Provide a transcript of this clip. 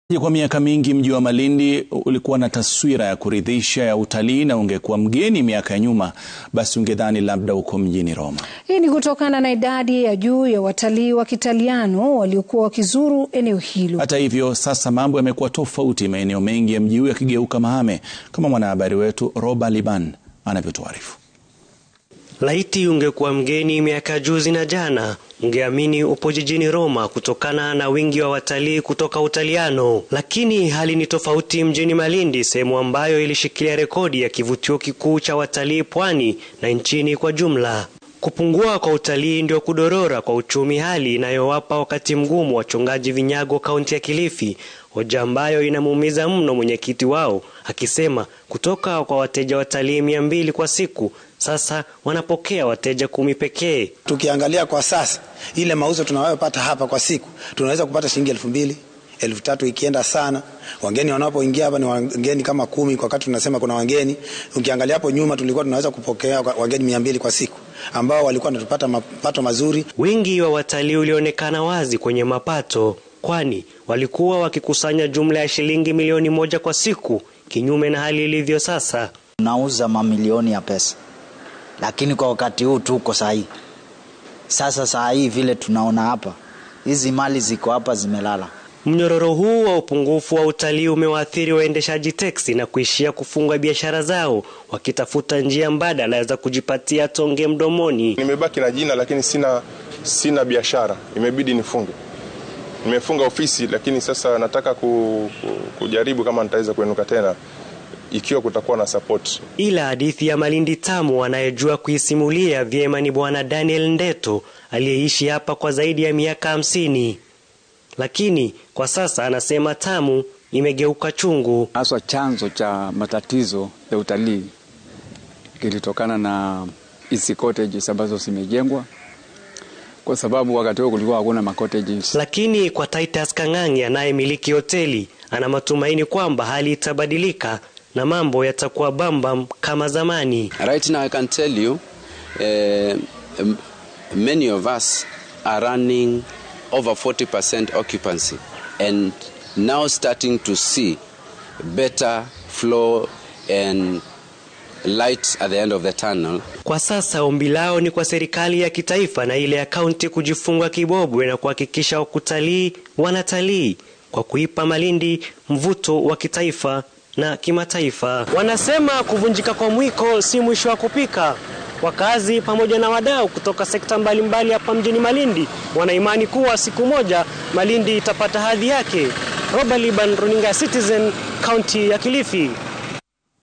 Kwa miaka mingi mji wa Malindi ulikuwa na taswira ya kuridhisha ya utalii na ungekuwa mgeni miaka ya nyuma basi ungedhani labda uko mjini Roma. Hii ni kutokana na idadi ya juu ya watalii wa Kitaliano waliokuwa wakizuru eneo hilo. Hata hivyo, sasa mambo yamekuwa tofauti, maeneo mengi ya mji huu yakigeuka mahame, kama mwanahabari wetu Roba Liban anavyotuarifu. Laiti ungekuwa mgeni miaka juzi na jana, ungeamini upo jijini Roma kutokana na wingi wa watalii kutoka Utaliano. Lakini hali ni tofauti mjini Malindi, sehemu ambayo ilishikilia rekodi ya kivutio kikuu cha watalii pwani na nchini kwa jumla. Kupungua kwa utalii ndio kudorora kwa uchumi, hali inayowapa wakati mgumu wachungaji vinyago kaunti ya Kilifi, hoja ambayo inamuumiza mno mwenyekiti wao, akisema kutoka kwa wateja watalii mia mbili kwa siku sasa wanapokea wateja kumi pekee. Tukiangalia kwa sasa ile mauzo tunayopata hapa kwa siku tunaweza kupata shilingi elfu mbili elfu tatu ikienda sana. Wageni wanapoingia hapa ni wageni kama kumi kwa wakati tunasema kuna wageni. Ukiangalia hapo nyuma tulikuwa tunaweza kupokea wageni mia mbili kwa siku ambao walikuwa wanatupata mapato mazuri. Wingi wa watalii ulionekana wazi kwenye mapato, kwani walikuwa wakikusanya jumla ya shilingi milioni moja kwa siku, kinyume na hali ilivyo sasa. Tunauza mamilioni ya pesa, lakini kwa wakati huu tuko sahihi. Sasa saa hii vile tunaona hapa, hizi mali ziko hapa zimelala. Mnyororo huu wa upungufu wa utalii umewaathiri waendeshaji teksi na kuishia kufunga biashara zao wakitafuta njia mbadala za kujipatia tonge mdomoni. Nimebaki na jina lakini sina, sina biashara, imebidi nifunge. Nimefunga ofisi lakini sasa nataka ku, ku, kujaribu kama nitaweza kuenuka tena ikiwa kutakuwa na support. Ila hadithi ya Malindi tamu anayejua kuisimulia vyema ni Bwana Daniel Ndeto aliyeishi hapa kwa zaidi ya miaka hamsini lakini kwa sasa anasema tamu imegeuka chungu. Haswa chanzo cha matatizo ya utalii kilitokana na hizi cottages ambazo zimejengwa, kwa sababu wakati huo kulikuwa hakuna ma cottages. Lakini kwa Titus Kang'ang'i anayemiliki hoteli ana matumaini kwamba hali itabadilika na mambo yatakuwa bambam kama zamani. Right now I can tell you uh, many of us are running over 40% occupancy and now starting to see better flow and light at the end of the tunnel. Kwa sasa ombi lao ni kwa serikali ya kitaifa na ile ya kaunti kujifunga kibobwe na kuhakikisha wakutalii wanatalii kwa kuipa Malindi mvuto wa kitaifa na kimataifa. Wanasema kuvunjika kwa mwiko si mwisho wa kupika. Wakazi pamoja na wadau kutoka sekta mbalimbali hapa mjini Malindi wanaimani kuwa siku moja Malindi itapata hadhi yake. Roba Liban, runinga Citizen, kaunti ya Kilifi.